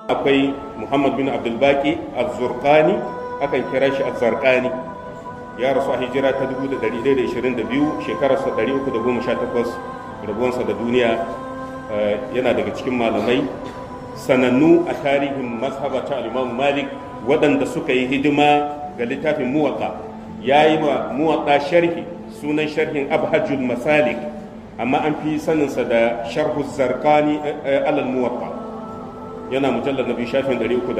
akwai muhammad bin abdulbaki az-zurqani akan kira shi az-zarqani ya rasu a hijira ta 1122 shekararsa 318 rabuwansa da duniya yana daga cikin malamai sanannu a tarihin mazhaba ta al-imam malik waɗanda suka yi hidima ga littafin muwatta ya yi wa muwatta sharhi sunan sharhin abhajul masalik amma an fi saninsa da sharhu zarqani alal muwatta yana mujallar na biyu shafin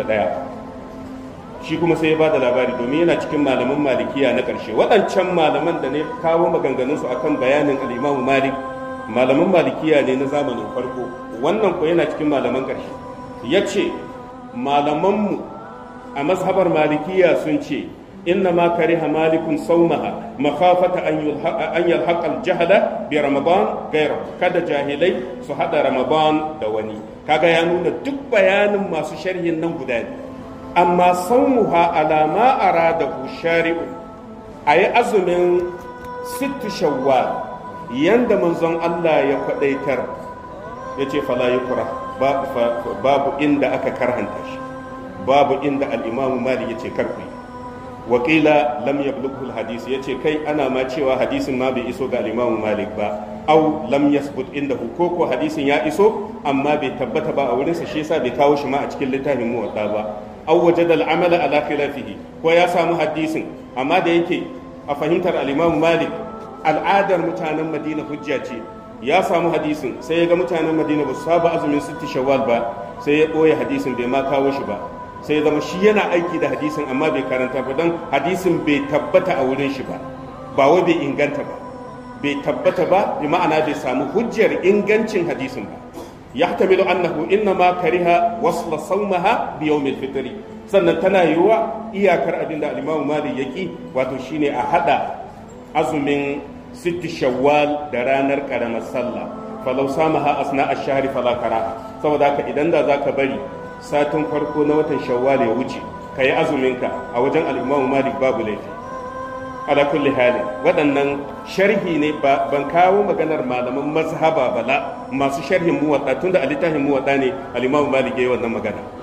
301 shi kuma sai ya ba da labari domin yana cikin malaman malikiya na ƙarshe waɗancan malaman da ne kawo maganganunsu akan bayanin al'imamu malik malaman malikiya ne na zamanin farko wannan ko yana cikin malaman ƙarshe ya ce malamanmu a mazhabar malikiya sun ce inna ma kariha malikun saumaha makafata an yalhaqa al-jahala bi ramadan gaira kada jahilai su hada ramadan da wani kaga ya nuna duk bayanin masu sharhin nan guda ne amma saumuha ala ma aradahu shari'u ayi azumin sittu shawwal yanda manzon Allah ya kwadaitar yace fala yukra babu inda aka karhanta shi babu inda al-imamu malik yace karfi wakila lam yablughu al-hadith yace kai ana ma cewa hadisin ma bai iso ga al-imamu malik ba au lam yasbut indahu ko ko hadisin ya iso amma bai tabbata ba a wurinsa shi yasa bai kawo shi ma a cikin littafin muwatta ba aw wajada al-amala ala khilafihi ko ya samu hadisin amma da yake a fahimtar al-Imam Malik al'adar mutanen Madina hujja ce ya samu hadisin sai ya ga mutanen Madina ba su saba azumin sitti shawwal ba sai ya boye hadisin bai ma kawo shi ba sai ya zama shi yana aiki da hadisin amma bai karanta ba don hadisin bai tabbata a wurin shi ba ba wai bai inganta ba bai tabbata ba bi ma'ana bai samu hujjar ingancin hadisin ba yahtamilu annahu innama kariha wasla sawmaha bi yawmil fitri sannan tana yiwuwa iyakar abin da al-Imam Malik yaki wato shine a hada azumin sitti shawwal da ranar karamar sallah falau samaha asna ash-shahri fala karaha saboda haka idan da zaka bari satin farko na watan shawwal ya wuce kayi azumin ka a wajen al-Imam Malik babu laifi ala kulli halin waɗannan sharhi ne ban kawo maganar malaman mazhaba bala masu sharhin muwatta tunda a littafin muwatta ne al-Imam Malik yayi wannan magana